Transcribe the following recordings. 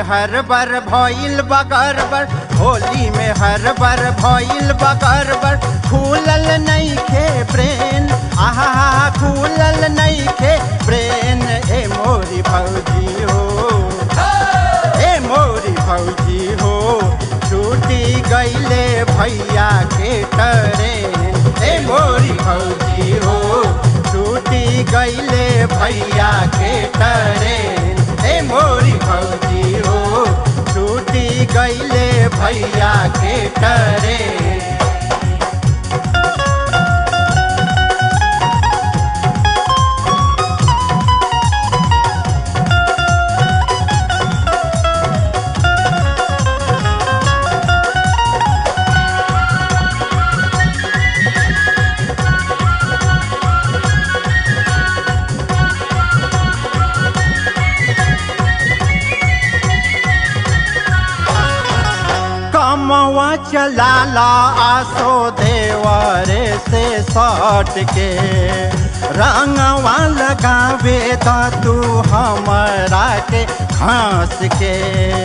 हर बर भइल बगरबर होली में हर बर भइल बगरबर खुलल नइखे ब्रेन आहा खुलल नइखे ब्रेन ए मोरी भौजी हो ए मोरी भौजी हो छूटी गईले भैया के ट्रेन ए मोरी भौजी हो छूटी गईले भैया के ट्रेन ए मोरी भौजी हो छूटी गईले भैया के ट्रेन कमवा चलाला आसो देवरे से सट के रंगवा लगावे त तू हमरा के घास के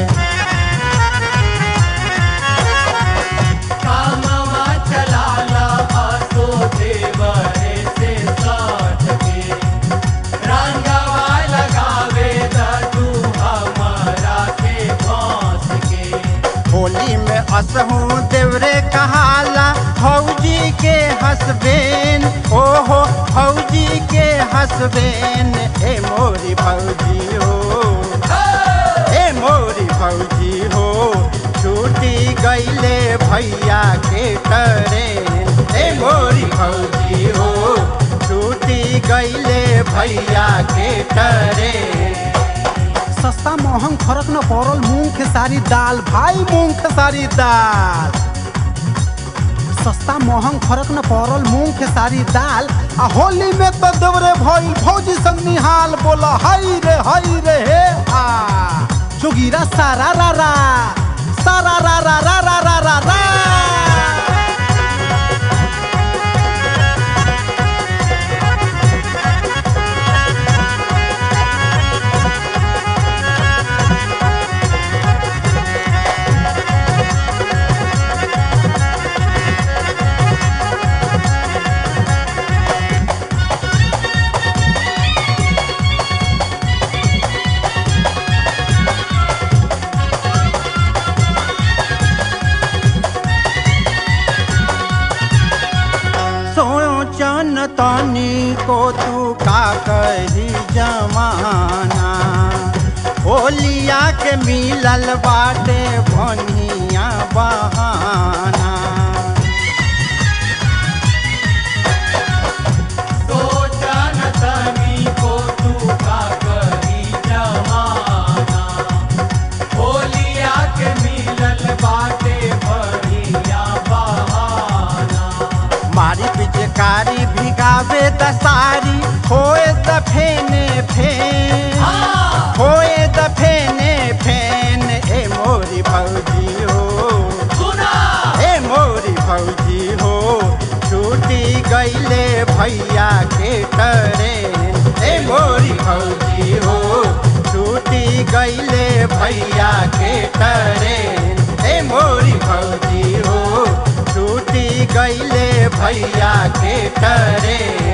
कामवा चलाला आसो देवरे से साथ के रंगवा लगावे द तू हमारा के बांस के होली में असहू देवरे कहाला फौजी के हसबेन ओहो फौजी के हसबेन ए मोरी फौजी हो ए मोरी फौजी हो छूटी गईले भैया के ट्रेन ए मोरी फौजी हो छूटी गईले भैया के ट्रेन सस्ता महंग फर्क न पड़ल मूंग खेसारी दाल भाई मूंग खेसारी दाल सस्ता महंग फर्क न पड़ल मूंग खेसारी दाल आ होली में तो देवरे भइल फौजी संग निहाल बोला हई रे हई रे हे आ जोगीरा सारा रा रा सारा रा रा रा रा रा रा रा सोचन तनी को तू का कही जमाना होलिया के मिलल बाटे भनिया बहाना सोचन तनी को तू का करी जमाना होलिया के मिलल बाटे बढ़िया बहाना मारी पिचकारी भिगावे दसारी होए त फेने फेन हाँ। होए त फेने फेन ए मोरी भौजी हो सुना ए मोरी भौजी हो छूटी गईले भैया के ट्रेन ए मोरी भौजी हो छूटी गईले भैया के ट्रेन ए मोरी भौजी हो छूटी गईले भैया के ट्रेन